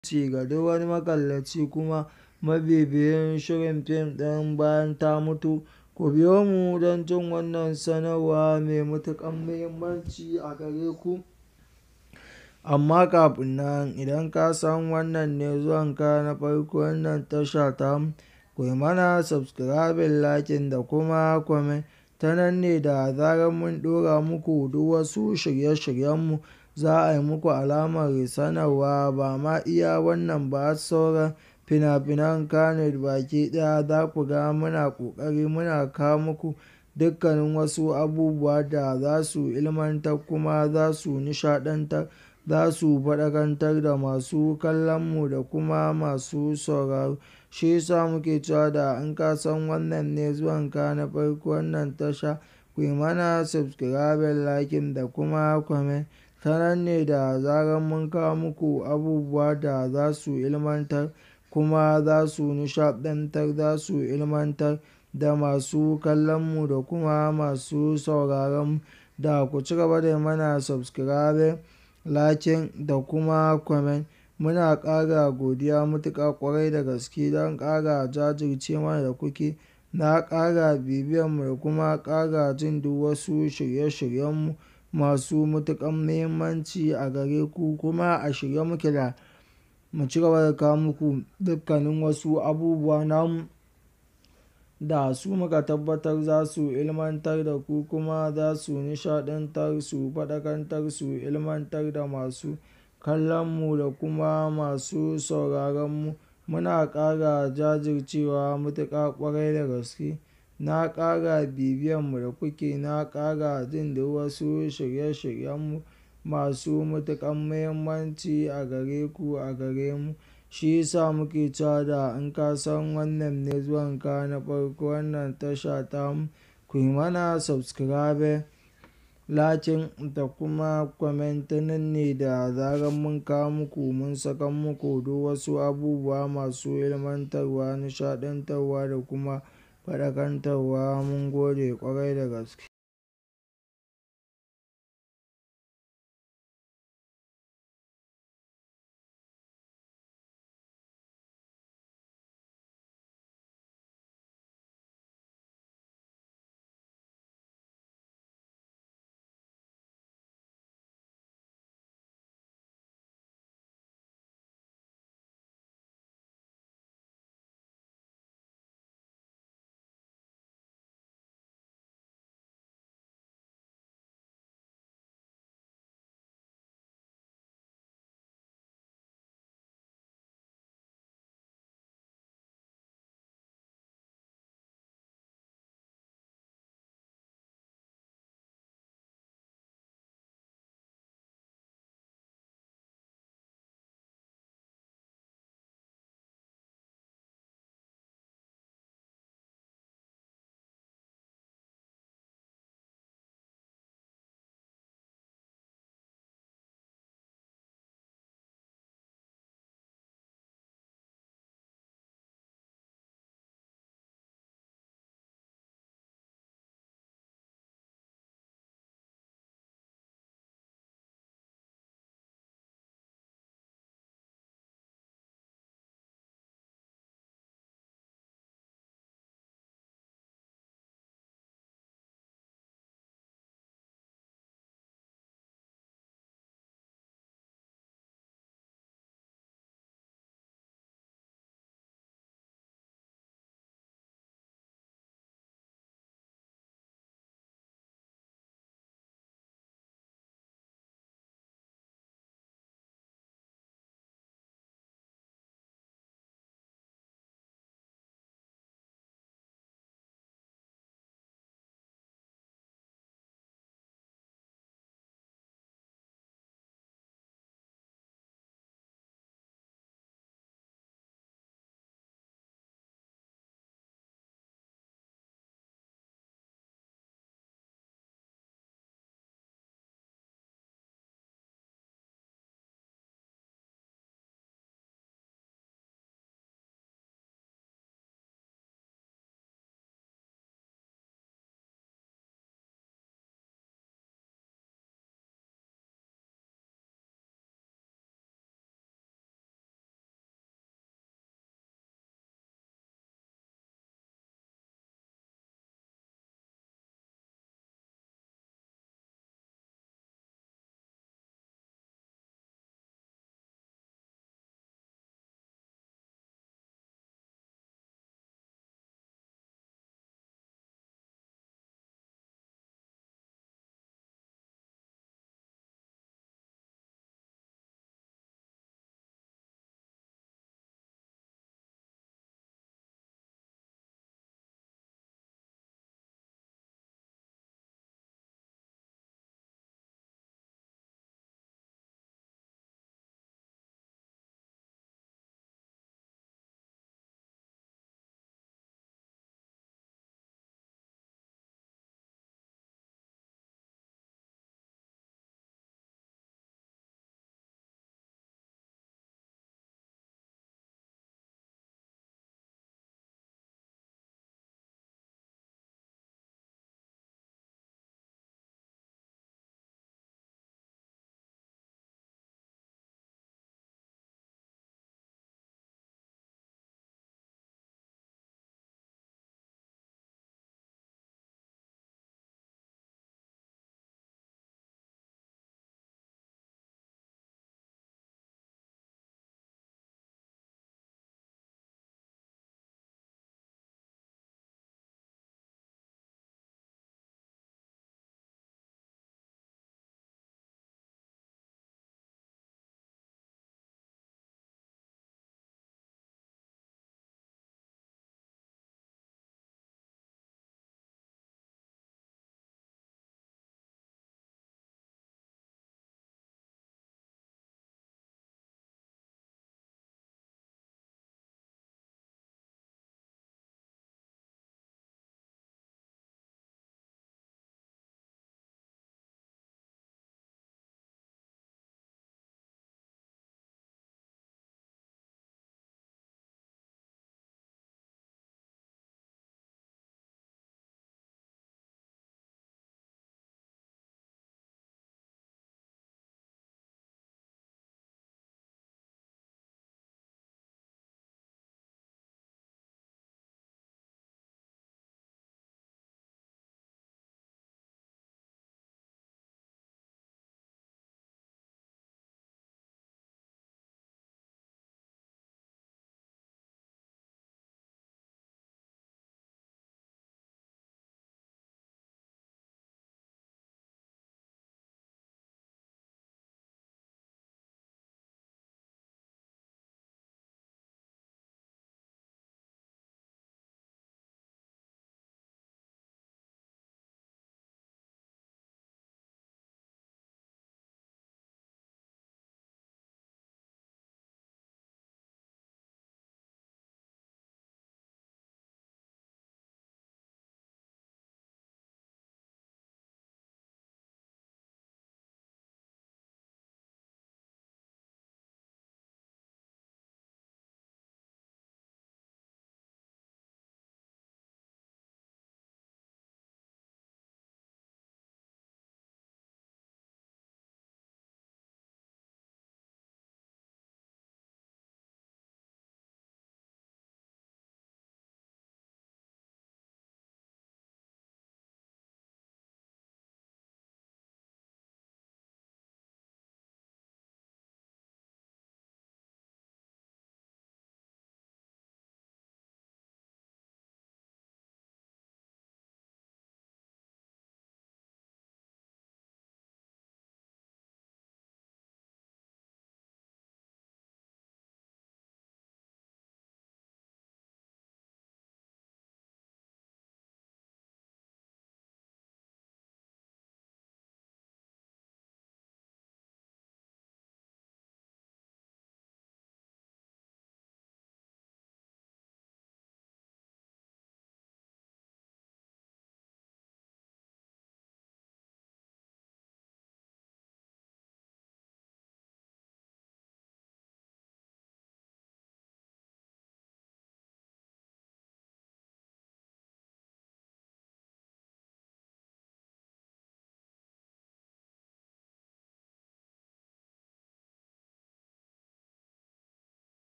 ci ga duk wani makallaci kuma mabibiyin shirin fim ɗin bayan ta mutu. Ku biyo mu don jin wannan sanarwa mai matuƙar muhimmanci a gare ku. Amma kafin nan idan ka san wannan ne zuwanka na farko wannan tasha tamu, ku yi mana subscribing, liking da kuma comment. Ta nan ne da zarar mun ɗora muku duk wasu shirye-shiryenmu za a yi muku alamar sanarwa. Ba ma iya wannan ba har sauran fina-finan Kannywood baki ɗaya za ku ga muna ƙoƙari muna kawo muku dukkanin wasu abubuwa da za su ilmantar kuma za su nishaɗantar, za su faɗakantar da masu kallonmu da kuma masu sauraro. Shi ya sa muke cewa da in ka san wannan ne zuwanka na farko wannan tasha, ku yi mana subscribing, liking da kuma comment. Ta nan ne da zarar mun kawo muku abubuwa da za su ilmantar kuma za su nishaɗantar, za su ilmantar da masu kallonmu da kuma masu sauraronmu. Da ku ci gaba da yi mana subscribing, liking da kuma comment. Muna ƙara godiya matuƙa ƙwarai da gaske don ƙara jajirce mana da kuke. Na ƙara bibiyanmu da kuma ƙara jin duk wasu shirye-shiryenmu masu matuƙar muhimmanci a gare ku kuma a shirye muke da mu ci gaba da kawo muku dukkanin wasu abubuwa namu da su muka tabbatar za su ilmantar da ku kuma za su nishaɗantar, su faɗakantar, su ilmantar da masu kallonmu da kuma masu sauraronmu. Muna ƙara jajircewa matuƙa ƙwarai da gaske. Na ƙara bibiyanmu da kuke, na ƙara jin duk wasu shirye-shiryenmu masu matuƙar muhimmanci a gare ku, a gare mu. Shi ya sa muke cewa da in ka san wannan ne zuwanka na farko wannan tasha tamu, ku yi mana subscribing, liking da kuma comment. Ta nan ne da zarar mun kawo muku mun saka muku duk wasu abubuwa masu ilmantarwa, nishaɗantarwa da kuma faɗakantarwa. Mun gode ƙwarai da gaske.